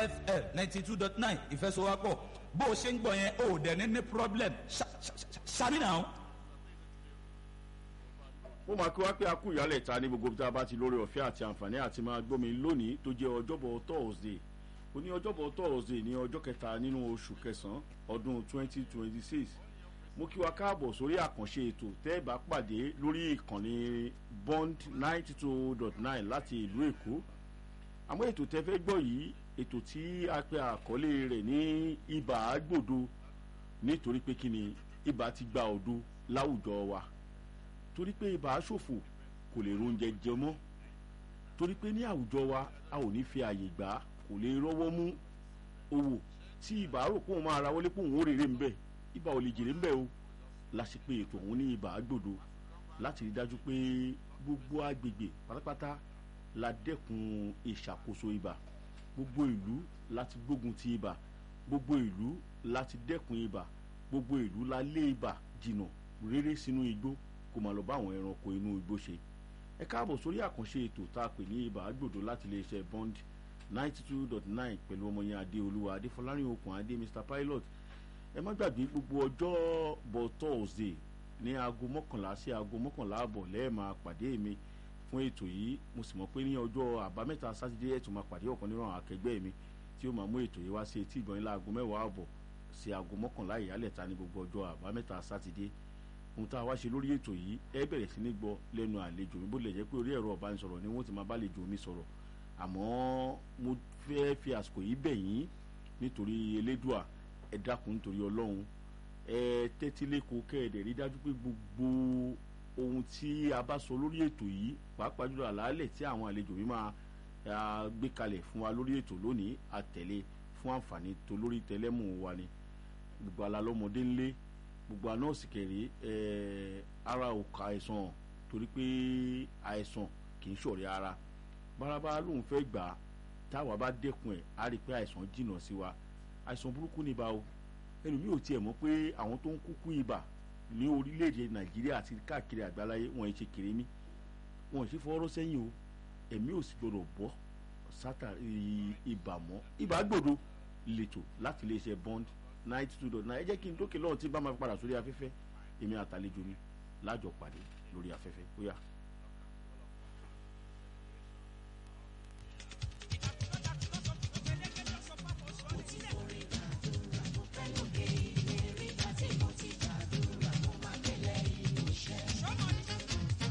fl ninety two dot nine ìfẹsowápọ̀ bó o ṣe ń gbọ́ yẹn o ò dẹ̀ ní ní problem ṣàmì náà. ó máa kí wá pé a kú ìyálẹ̀ ta ní gbogbo tí a bá ti lórí ọ̀fẹ́ àti àǹfààní àti máa gbómi lónìí tó jẹ́ ọjọ́bọ̀ thursday ó ní ọjọ́bọ̀ thursday ní ọjọ́ kẹta nínú oṣù kẹsàn-án ọdún twenty twenty six mo kí wa káàbọ̀ sórí àkànṣe ètò tẹ́ ẹ bá pàdé lórí ìkànnì bond ninety two dot nine láti ìlú èkó àmọ́ ètò tẹ́ fẹ́ gbọ́ yìí ètò tí a pe àkọlé rẹ̀ ní ibà àgbòdo nítorí pé kí ni ibà ti gba òdo láwùjọ wa torí pé ibà ṣòfò kò lè róúnjẹ jẹ mọ́ torí pé ní àwùjọ wa a ò ní fi àyè gbà kò lè rọ́wọ́ mú owó tí ibà rò pé òun máa ra wọlé pé òun ó rèrè ń bẹ̀ ibà ò lè jèrè ń bẹ̀ o la ṣe pé ètò òun ní ibà àgbòdo láti rí dájú pé gbogbo agbègbè pátápátá la dẹ́kun ìṣàkóso ibà gbogbo ìlú láti gbógun ti ibà gbogbo ìlú láti dẹ́kun ibà gbogbo ìlú la lé ibà jìnnà réré sínú igbó kó máa lọ bá àwọn ẹranko inú igbó ṣe ẹ káàbọ̀ sórí àkànṣe ètò tá a pè ní ibà àgbòdo láti iléeṣẹ́ bond ninety two dot nine pẹ̀lú ọmọ yẹn adéolúwa adéfọlárin okùn adé mr pilot ẹ má gbàgbé gbogbo ọjọ́ bọ̀ thursday ní aago mọ́kànlá sí aago mọ́kànlá àbọ̀ lẹ́ẹ̀ máa pàdé mi fún ètò yìí mo sì mọ̀ pé ní ọjọ́ àbámẹ́ta sátidé ẹ̀ tún máa pàdé ọ̀kan nínú àwọn akẹgbẹ́ mi tí ó máa mú ètò yìí wá sí etí ìgbọ̀nyìn láago mẹ́wàá àbọ̀ sí aago mọ́kànlá ìyálẹ̀ta ní gbogbo ọjọ́ àbámẹ́ta sátidé ohun tá a wá ṣe lórí ètò yìí ẹ bẹ̀rẹ̀ sí ní gbọ́ lẹ́nu àlejò mi bó lè jẹ́ pé orí ẹ̀rọ ọ̀bánisọ̀rọ̀ ni wọ́n ti máa bá àlejò mi sọ̀rọ̀ àmọ́ mo fẹ́ fi àsìkò yìí bẹ̀ yín nítorí elédùà ẹ dákun nítorí ọlọ́run ẹ tẹ́tí lẹ́kọ̀ọ́ kẹ́ẹ̀dẹ̀ rí dájú pé gbogbo ohun tí a bá sọ lórí ètò yìí pàápàá jùlọ àlàálẹ̀ tí àwọn àlejò mi máa gbé kalẹ̀ fún wa lórí ètò lónìí àtẹ̀lé fún àǹfààní tó lórí tẹlẹ́mù wa ni gbogbo alálọ́mọdé ńlé gbogbo àná òsìkèrè ara ò ka àìsàn torí pé àìsàn kì í ṣọ̀rẹ́ ara bárabá lòun fẹ́ gbà á táwa bá dẹ́kun ẹ̀ á rí i pé àìsàn jìnnà sí wa àìsàn burúkú ni ibà o ẹnu mi ò tiẹ̀ mọ̀ pé àwọn tó ń kúkú ibà ní orílẹ̀-èdè nàìjíríà àti káàkiri àgbáláyé wọn ì ṣe kéré mi wọn ì ṣe fọwọ́rọ́ sẹ́yìn o ẹ̀mí ò sì gbọdọ̀ bọ́ sátà ibà mọ́ ibà gbòdo lètò láti iléeṣẹ́ bond ninety two dot nine ẹ jẹ́ kí n dókè lọ́run tí bá máa fi padà sórí afẹ́fẹ́ èmi àtàlejò mi lájọ pàdé lórí afẹ́fẹ́ ó yá.